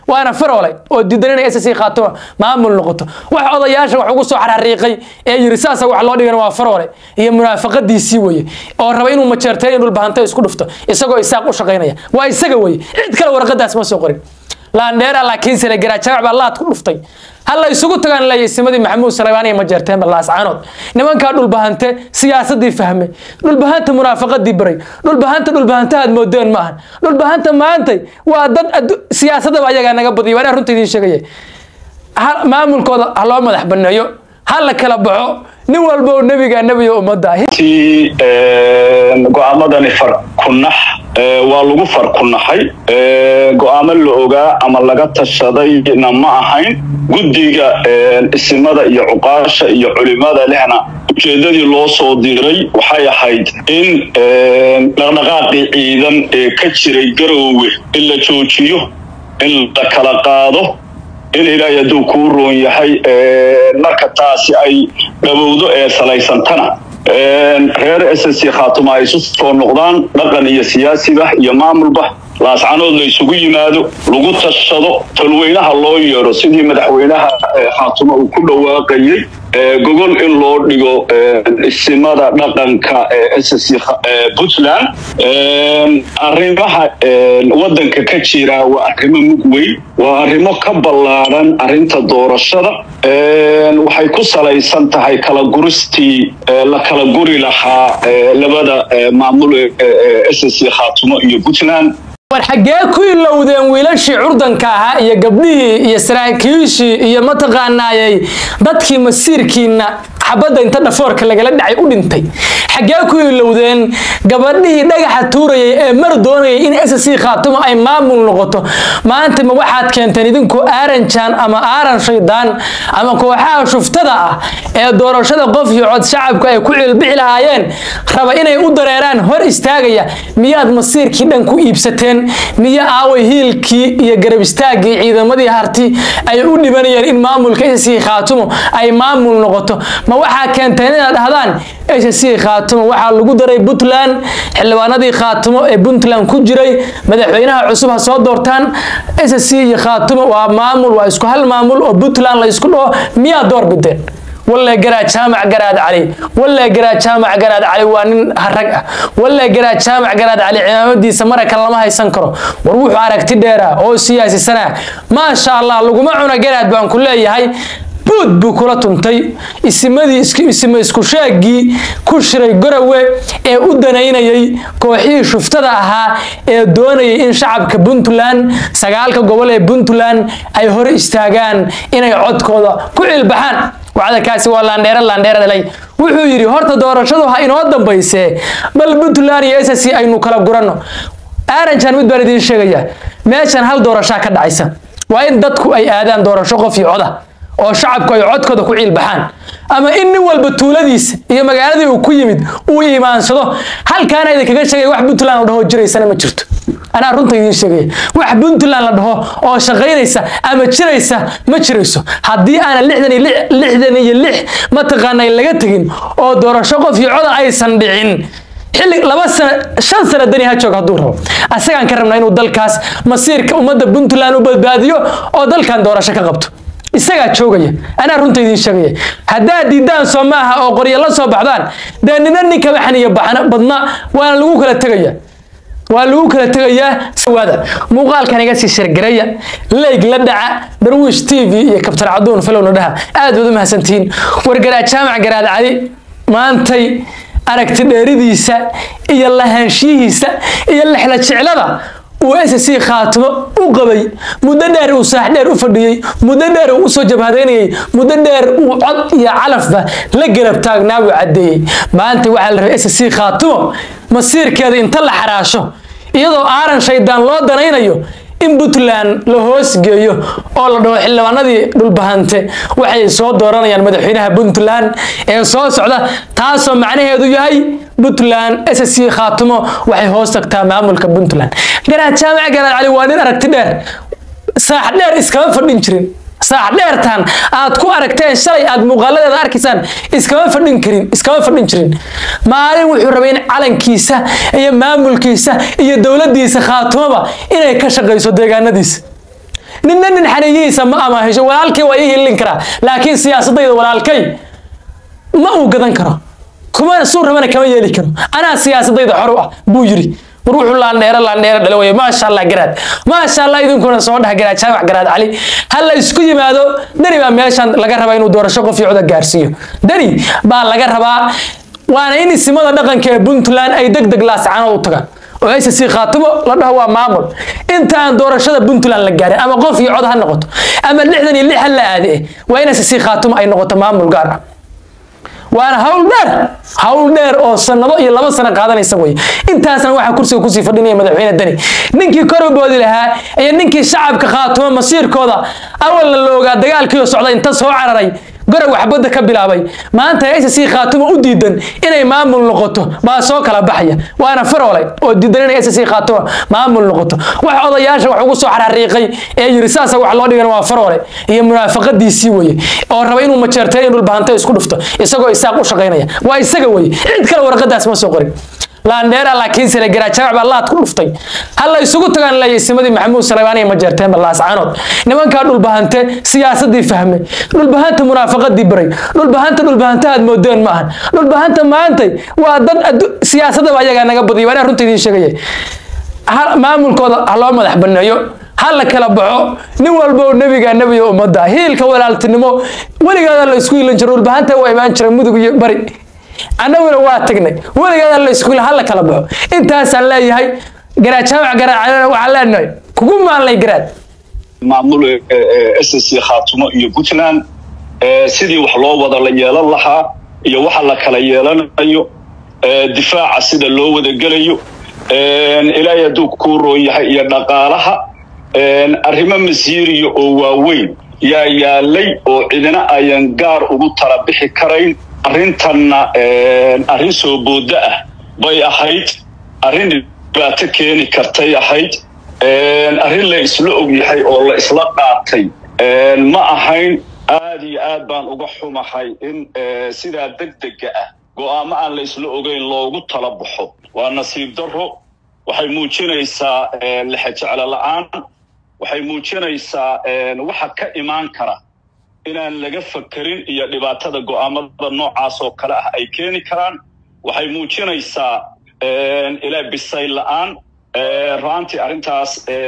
waana faroole oo diidan inay s c khaatuma maamul noqoto wax odayaasha wax ugu soo xarariiqay ee yiri saasa wax loo dhigana waa faroole iyo munaafaqadiisii weye oo raba inuu majeerteen in dhulbahanta isku dhufto isagoo isaaq u shaqaynaya waa isaga weye cid kale warqadaas ma soo qorin laandheera laakiin sile garaajaac baa laad ku dhuftay halla isugu tagaan leeyahay simadii maxamuud salebaan iyo majeerteen laascaanood nimankaa dhulbahante siyaasadii fahmay dhulbahanta munaafaqadii baray dhulbahanta dhulbahanta aad moodeen ma ahan dhulbahanta maantay waa dad siyaasadaba ayagaa naga badiya waa runta idiin sheegaya maamulkooda ha loo madax baneeyo ha la kala baxo nin walba oo nebiga nebiga ummadda ti go-aamadani farkunax waa lagu farkunaxay go-aamo la ogaa ama laga tashadayna ma ahayn guddiga isimada iyo cuqaasha iyo culimada lehna ujeedadii loo soo diray waxay ahayd in dhaqdhaqaaqii ciidan ee ka jiray garoowe in la joojiyo in la kala qaado in ilaahay hadduu kuu roon yahay marka taasi ay dhawowdo ee salaysantana reer s c khaatuma ay isu soo noqdaan dhaqan iyo siyaasiba iyo maamulba laascanood la isugu yimaado lagu tashado tolweynaha loo yeedho sidii madaxweynaha khaatuma uu ku dhawaaqayey gogol in loo dhigo isimada dhaqanka s c puntland arrimaha waddanka ka jira waa arrimo mug weyn waa arrimo ka ballaadhan arrinta doorashada waxay ku salaysan tahay kala guristii la kala guri lahaa labada maamul s c khaatumo iyo puntland war xaggee ku ilowdeen wiilashii curdanka ahaa iyo gabdhihii iyo saraakiishii iyo mataqaanaayey dadkii masiirkiina xabadda inta dhafoorka lagala dhacay u dhintay xaggee ku ilowdeen gabadhihii dhagaxa tuurayay ee mar doonayay in s c khaatuma ay maamul noqoto maanta ma waxaad keenteen idinku aaranjaan ama aaran shaydaan ama kooxaha shuftada ah ee doorashada qof iyo cod shacabku ay ku cilbixi lahaayeen raba inay u dareeraan hor istaagaya miyaad masiirkii dhan ku iibsateen miyo aaway hiilkii iyo garab istaaggii ciidamadii harti ay u dhibanayeen in maamulka s c khaatumo ay maamul noqoto ma waxaa keenteen inaad dhahdaan s c khaatumo waxaa lagu daray puntland xildhibaanadii khaatumo ee puntland ku jiray madaxweynaha cusub ha soo doortaan s c iyo khaatumo waa maamul waa isku hal maamul oo puntland la isku dhaho miyaa door bideen walle garaa jaamac garaad cali walle garaa jaamac garaad cali waa nin harag ah walle garaa jaamac garaad cali cimaamadiisa maraka lama haysan karo war wuxuu aragti dheera oo siyaasisanaa maasha allah laguma cuno garaad baan ku leeyahay buud buu kula tuntay isimadii isima isku sheegii ku shiray gorowe ee u danaynayay kooxihii shuftada ahaa ee doonayay in shacabka puntland sagaalka gobol ee puntland ay hor istaagaan inay codkooda ku cilbaxaan wacdakaasi waa laandheere laandheere dhalay wuxuu yidhi horta doorashadu ha inoo dambaysee bal puntland iyo s c aynu kala guranno aaranjan mid baan idiin sheegayaa meeshan hal doorashaa ka dhacaysa waa in dadku ay aadaan doorasho qof iyo coda oo shacabku ay codkooda ku ciilbaxaan ama in nin walba tuuladiisa iyo magaaladii uu ku yimid uu imaansado halkaana idinkaga sheegaya wax puntland la dhaho jiraysana ma jirto anaa runta idiin sheegaya wax puntland la dhaho oo shaqaynaysa ama jiraysa ma jirayso haddii aanan lixdan iyo lixdan iyo lix mataqaanay laga tegin oo doorasho qof iyo coda aysan dhicin xilli laba sano shan sano dani ha joog hadduu rabo asagaan ka rabnaa inuu dalkaas masiirka ummadda puntland u badbaadiyo oo dalkan doorasho ka qabto isagaa joogaya anaa runta idiin sheegaya haddaad diidaan soo maaha oo qoryo la soo baxdaan dee nina ninkaba xaniya badna waana lagu kala tegaya waa lagu kala tegayaa waada muuqaalkan iga sii shargaraya leyg la dhaca darwiish t v iyo kabtar caduun falowna dhaha aad baad u mahadsantihiin wargaraa jaamac garaad cali maantay aragti dheeridiisa iyo lahaanshiyihiisa iyo lexla jeclada uu s c khaatimo u qabay muddo dheer uu saax dheer u fadhiyey muddo dheer uu usoo jabhadaynayay muddo dheer uu cod iyo calafba la garab taagnaa buu caddeeyey maanta waxaa la rabay s c khaatimo masiirkeeda inta la xaraasho iyadoo aaran shaydaan loo danaynayo in puntland la hoos geeyo oo la dhaho xildhibaanadii dhulbahante waxay soo dooranayaan madaxweynaha puntland ee soo socda taasoo macnaheedu yahay puntland s c khaatimo waxay hoos tagtaa maamulka puntland garaad jaamac garaad cali waa nin aragti dheer saax dheer iskama fadhin jirin saax dheertan aad ku aragteen shalay aad muuqaaladeeda arkaysaan iskama fadhin karin iskama fadhin jirin maalin wuxuu rabay in calankiisa iyo maamulkiisa iyo dowladdiisa khaatumoba inay ka shaqayso deegaanadiisa ninna nin xaniyihiisa ma amaahisho walaalkay waa ii hilin karaa laakiin siyaasadayda walaalkay ma uu gadan karo kuma suu rabana kama yeeli karo anaa siyaasadayda xor u ah buu yiri war wuxuu laandheero laandheero dhalo weye maasha allah garaad maasha allah idinkuna soo dhex garaad jaamac garaad cali ha la isku yimaado dani baa meeshan laga rabaa inuu doorasho qof iyo coda gaarsiiyo dani baa laga rabaa waana in isimada dhaqanka ee puntland ay deg deg laascaanood u tagaan oo aysa sii khaatimo la dhaho waa maamul inta aan doorashada puntland la gaarin ama qof iyo cod ha noqoto ama lixdan iyo lix ha la aade waa in aysa sii khaatimo ay noqoto maamul gaar ah waana hawl dheer hawl dheer oo sanado iyo laba sano qaadanaysa weye intaasna waxaa kursiga kusii fadhinaya madaxweyne deni ninkii koroboodi lahaa iyo ninkii shacabka khaatumo masiirkooda awalna la ogaa dagaalkiioo socda inta soo cararay garow waxbadda ka bilaabay maanta aysa sii khaatumo u diidan inay maamul noqoto baa soo kala baxaya waana faroole oo diidan inay aysa sii khaatumo maamul noqoto wax odayaasha wax ugu soo xarariiqay ee yiri saasa wax loo dhigan waa faroole iyo munaafaqadiisii weye oo raba inuu majeerteen in dhulbahanta isku dhufto isagoo isaaq u shaqaynaya waa isaga weye cid kale warqadaas ma soo qorin laandheera laakiin sile garaajaac baa laad ku dhuftay halla isugu tagaan leeyay simadii maxamuud salebaan iyo majeerteen ballaascaanood nimankaa dhulbahante siyaasadii fahmay dhulbahanta munaafaqadii baray dhulbahanta dhulbahanta aad moodeen maahan dhulbahanta maantay waa dad siyaasadaba ayagaa naga badiyay waa runta idiin sheegaya maamulkooda ha loo madax baneeyo ha la kala baxo nin walbo nebiga nebiga ummadda hiilka walaaltinimo weligaada la isku hilan jiro dhulbahanta waa imaan jira mudug iyo bari annaguna waa tagnay weligeeda la isku ha la kala baxo intaasaan leeyahay garaad jaamac garaad waxaan leenahay kugu maanlay garaad maamul s c khaatumo iyo puntland sidii wax loo wada la yeelan lahaa iyo waxa la kala yeelanayo difaaca sida loo wada gelayo ilaahay hadduu kuu roon yahay iyo dhaqaalaha arrimo masiiriya oo waaweyn yaa yaalay oo cidina ayan gaar ugu tala bixi karayn arrintanna arrin soo booddo ah bay ahayd arrin dhibaato keeni kartay ahayd arrin la isla og yahay oo la isla qaatay ma ahayn aad iyo aad baan uga xumahay in sidaa degdega ah go'aamo aan la isla ogeyn loogu tala baxo waa nasiib darro waxay muujinaysaa lexejeclo la'aan waxay muujinaysaa waxa ka imaan kara inaan laga fakerin iyo dhibaatada go'aamada noocaas oo kale ah ay keeni karaan waxay muujinaysaa ilaa bisay la'aan raantii arrintaas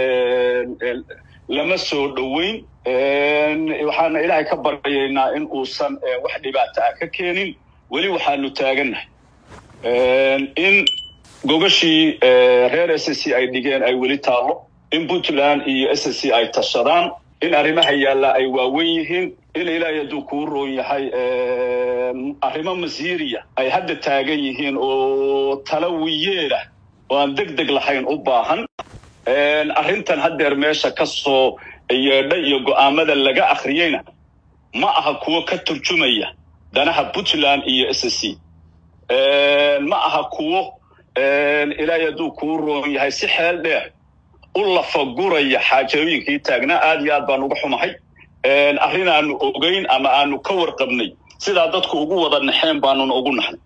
lama soo dhoweyn waxaana ilaahay ka baryaynaa in uusan wax dhibaato ah ka keenin weli waxaanu taagannahay in gogashii reer s c ay dhigeen ay weli taallo in puntland iyo s c ay tashadaan in arrimaha yaallaa ay waawen yihiin in ilaahay hadduu kuu roon yahay arrimo masiiriya ay hadda taagan yihiin oo tala wiyeelah oo aan deg deg lahayn u baahan arrintan haddeer meesha ka soo yeedha iyo go'aamada laga akhriyeyna ma aha kuwo ka turjumaya danaha puntland iyo s c ma aha kuwo ilaahay hadduu kuu roon yahay si xeel dheer u lafaguraya xaajooyinkii taagnaa aad iyo aad baan uga xumahay arrin aanu ogeyn ama aanu ka warqabnay sidaa dadku ugu wada naxeen baanuna ugu naxnay